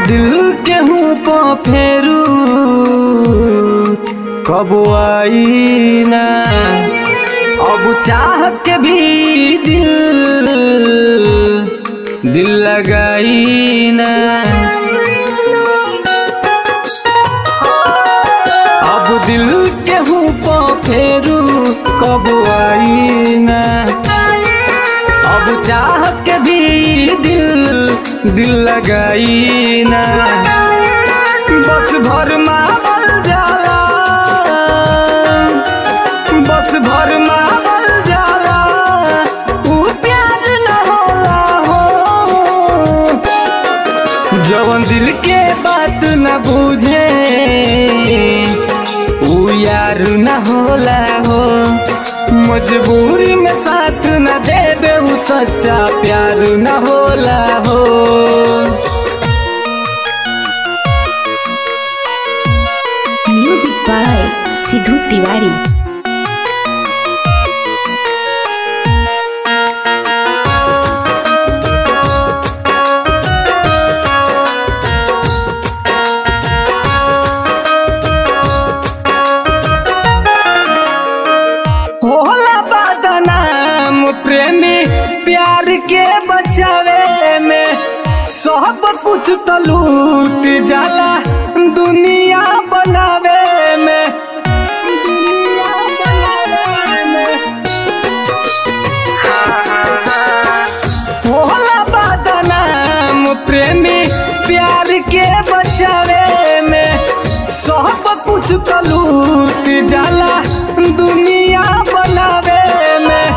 दिल के हूँ को फेरू कब आई ना अब चाह के भी दिल दिल लगाई ना अब दिल के हूँ को फेरू कब आई ना अब चाह के भी दिल दिल लगाई ना बस भर मावल जाला बस भर मावल जाला ऊ प्यार न होला हो जवन दिल के बात न बुझे ऊ यार न होला हो मजबूरी में साथ न देबे ऊ सच्चा प्यार न होला हो म्यूजिक बाय सिद्धू तिवारी होला बदनाम प्रेमी प्यार के बचावे में सब कुछ तो लूट जाला दुनिया बनावे में दुनिया बनावे में होला बदनाम प्रेमी प्यार के बचावे में सब कुछ तो लूट जाला दुनिया बनावे में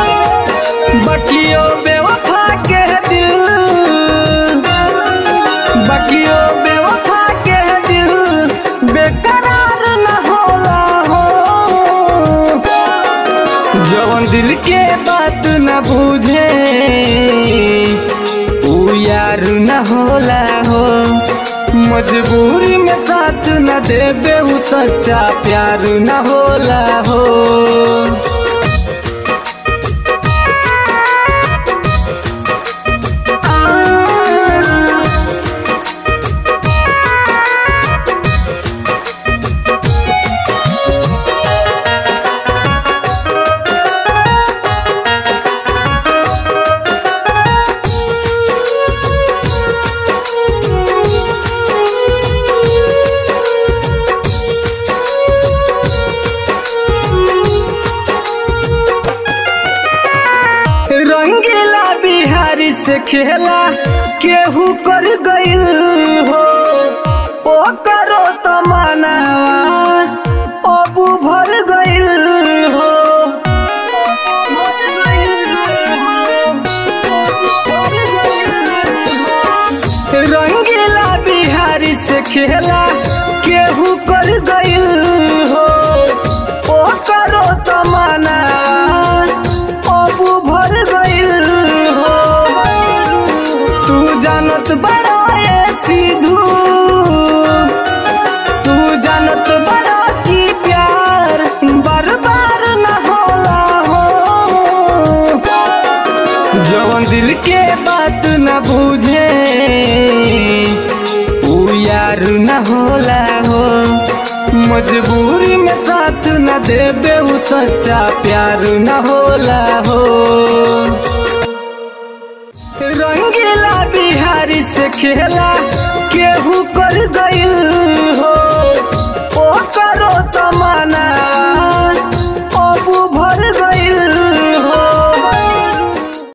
बकियो बेवफा के दिल बकियो बेवफा के दिल बेकरार न होला हो जवन दिल के बात न बुझे ऊ यार न होला हो मजबूरी में साथ न देबे ऊ सच्चा प्यार न होला हो रंगीला बिहारी से खेला केहू कर गइल हो ओ करो तो मनावा अबू भर गइल हो रंगीला बिहारी से खेला केहू कर गइल हो ओ करो तो मनावा अबू भर गइल हो तू जानत बड़ा ये सिद्धू तू जानत बड़ा की प्यार बार बार न होला हो जवन दिल के बात न बुझे ऊ यार न होला हो मजबूरी में साथ न देबे ऊ सच्चा प्यार न होला हो रंगीला बिहारी से खेला